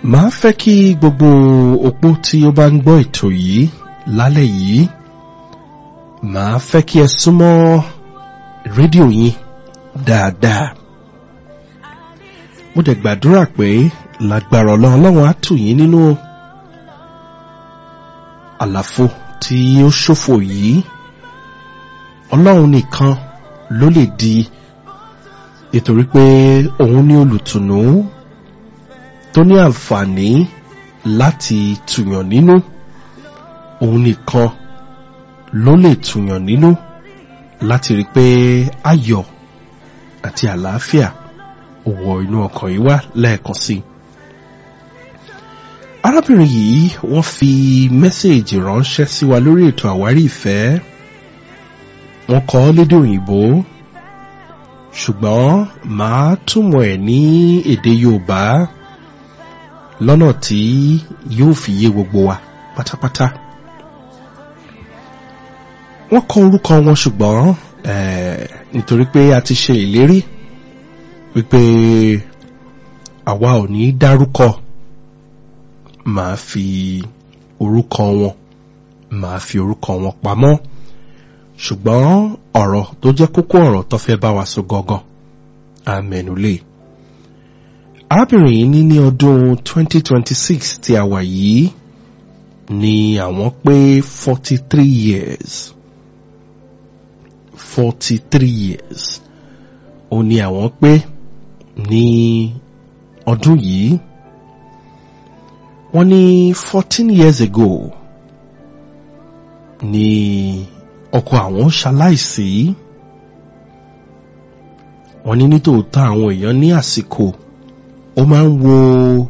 màá fẹ́ kí gbogbo opó tí ó bá ń gbọ́ ètò yìí lálẹ́ yìí màá fẹ́ kí ẹ súnmọ́ rédíò yín dáadáa mo dẹ̀ gbàdúrà pé lágbára ọlọ́run ọlọ́run á tù yín nínú àlàfo tí ó ṣòfò yìí ọlọ́run nìkan ló lè di nítorí pé òun ní olùtùnú tó ní àǹfààní láti tùyàn nínú òun nìkan ló lè tùyàn nínú láti rí pé ayọ̀ àti àlàáfíà wọ inú ọkàn yìí wá lẹ́ẹ̀kan sí i arábìnrin yìí wọ́n fi mẹ́sẹ̀ẹ̀jì ránṣẹ́ sí wa lórí ètò àwárí ìfẹ́ wọ́n kọ lédè òyìnbó ṣùgbọ́n màá túmọ̀ ẹ̀ ní èdè yorùbá lọ́nà tí yóò fi yé gbogbo wa pátápátá wọ́n kọ orúkọ wọn ṣùgbọ́n nítorí pé a ti ṣe ìlérí wípé àwa ò ní dárúkọ màá fi orúkọ wọn màá fi orúkọ wọn pamọ́ ṣùgbọ́n ọ̀rọ̀ tó jẹ́ kókó ọ̀rọ̀ tó fẹ́ bá wa sọ gangan àmẹ́nulé arábìnrin yìí ní ní ọdún 2026 tí a wà yìí ni àwọn pé 43 years 43 years ó ní àwọn pé ní ọdún yìí wọ́n ní 14 years ago ni ọkọ àwọn ṣaláìsí wọ́n ní nítòótọ́ àwọn èèyàn ní àsìkò ó máa ń wo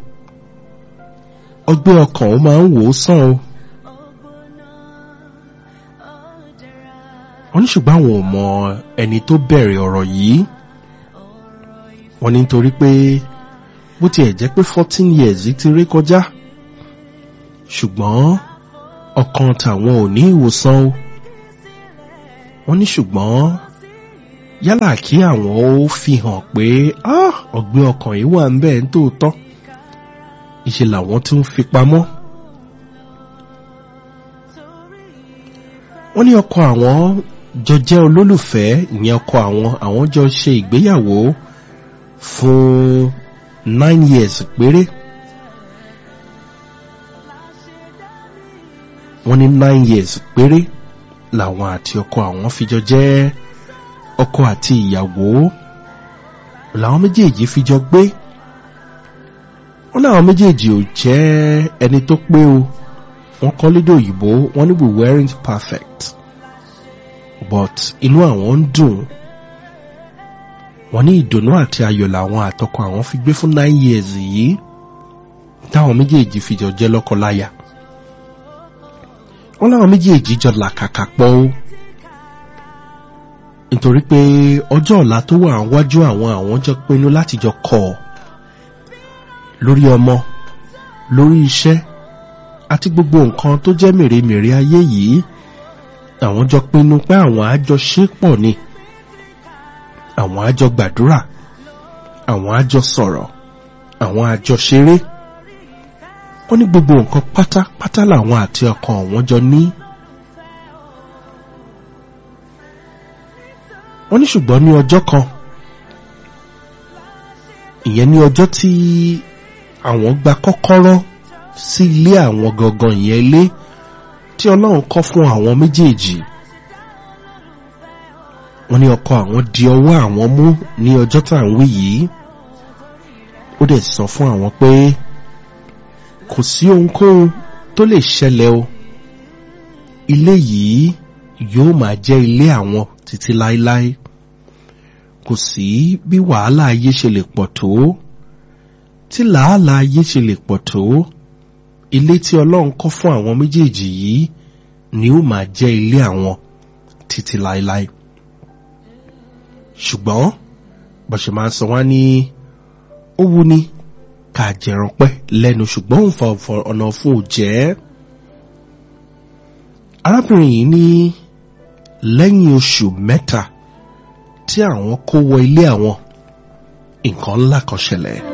ọgbẹ́ ọkàn ó máa ń wò ó sàn o wọ́n ní ṣùgbọ́n àwọn ò mọ ẹni tó bẹ̀rẹ̀ ọ̀rọ̀ yìí wọ́n ní nítorí pé bó tiẹ̀ jẹ́ pé fourteen years ti rí kọjá ṣùgbọ́n ọkàn tàwọn ò ní ìwòsàn o wọ́n ní ṣùgbọ́n yálà kí àwọn ó fi hàn pé ọ̀gbẹ́ ọkàn yìí wà ń bẹ́ẹ̀ ń tòótọ́ ìṣe làwọn tún ń fi pamọ́. wọ́n ní ọkọ àwọn jọ jẹ́ olólùfẹ́ ìyẹn ọkọ àwọn àwọn jọ ṣe ìgbéyàwó fún nine years péré. wọ́n ní nine years péré làwọn àti ọkọ àwọn fi jọ jẹ́ ọkọ àti ìyàwó làwọn méjèèjì fi jọ gbé wọ́n láwọn méjèèjì ò jẹ́ ẹni tó pé o wọ́n kọ́ lédè òyìnbó wọ́n ní we weren't perfect but inú àwọn ń dùn wọ́n ní ìdùnnú àti ayọ̀ làwọn àtọkọ àwọn fi gbé fún nine years yìí táwọn méjèèjì fi jọ jẹ́ lọ́kọláya wọ́n láwọn méjèèjì jọ làkàkà pọ̀ o nítorí pé ọjọ́ ọ̀la tó wà wájú àwọn àwọn jọ pinnu láti jọ kọ̀ lórí ọmọ lórí iṣẹ́ àti gbogbo nǹkan tó jẹ́ mèremère ayé yìí àwọn jọ pinnu pé àwọn àjọ ṣe pọ̀ ni àwọn àjọ gbàdúrà àwọn àjọ sọ̀rọ̀ àwọn àjọ ṣeré wọ́n ní gbogbo nǹkan pátápátá làwọn àti ọkàn wọn jọ ní. wọ́n ní ṣùgbọ́n ní ọjọ́ kan ìyẹn ní ọjọ́ tí àwọn gba kọ́kọ́rọ́ sí ilé àwọn gangan ìyẹn ilé tí ọlọ́run kọ́ fún àwọn méjèèjì wọ́n ní ọkọ àwọn di ọwọ́ àwọn mú ní ọjọ́ tá à ń wí yìí ó dẹ̀ sọ fún àwọn pé kò sí ohunkóhun tó lè ṣẹlẹ̀ o ilé yìí yóò máa jẹ́ ilé àwọn títí láéláé kò sí bí wàhálà ayé ṣe lè pọ̀ tó tí làálàá ayé ṣe lè pọ̀ tó ilé tí ọlọ́run kọ́ fún àwọn méjèèjì yìí ni ó máa jẹ́ ilé àwọn títí láéláé ṣùgbọ́n bọ̀ṣẹ̀ máa sọ wá ní ó wú ni ká jẹran pẹ́ lẹ́nu ṣùgbọ́n òun fa ọ̀nà fún òjẹ́ arábìnrin yìí ní lẹ́yìn oṣù mẹ́ta tí àwọn kó wọ ilé àwọn nǹkan ńlá kan ṣẹlẹ̀.